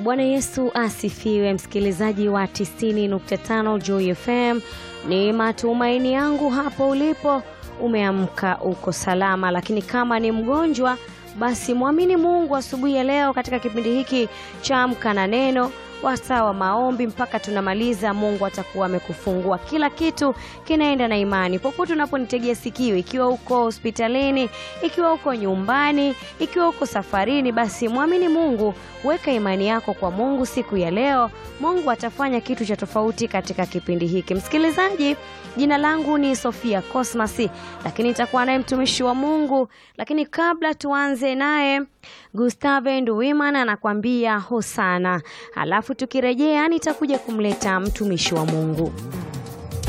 Bwana Yesu asifiwe, msikilizaji wa 90.5 Joy FM. Ni matumaini yangu hapo ulipo umeamka uko salama, lakini kama ni mgonjwa basi mwamini Mungu asubuhi ya leo katika kipindi hiki cha Amka na Neno wasaa wa maombi mpaka tunamaliza. Mungu atakuwa amekufungua, kila kitu kinaenda na imani. Popote unaponitegea sikio, ikiwa uko hospitalini, ikiwa uko nyumbani, ikiwa uko safarini, basi mwamini Mungu, weka imani yako kwa Mungu siku ya leo. Mungu atafanya kitu cha tofauti katika kipindi hiki. Msikilizaji, jina langu ni Sofia Cosmas, lakini nitakuwa naye mtumishi wa Mungu. Lakini kabla tuanze naye, Gustave Nduwimana anakuambia hosana, alafu tukirejea nitakuja kumleta mtumishi wa Mungu.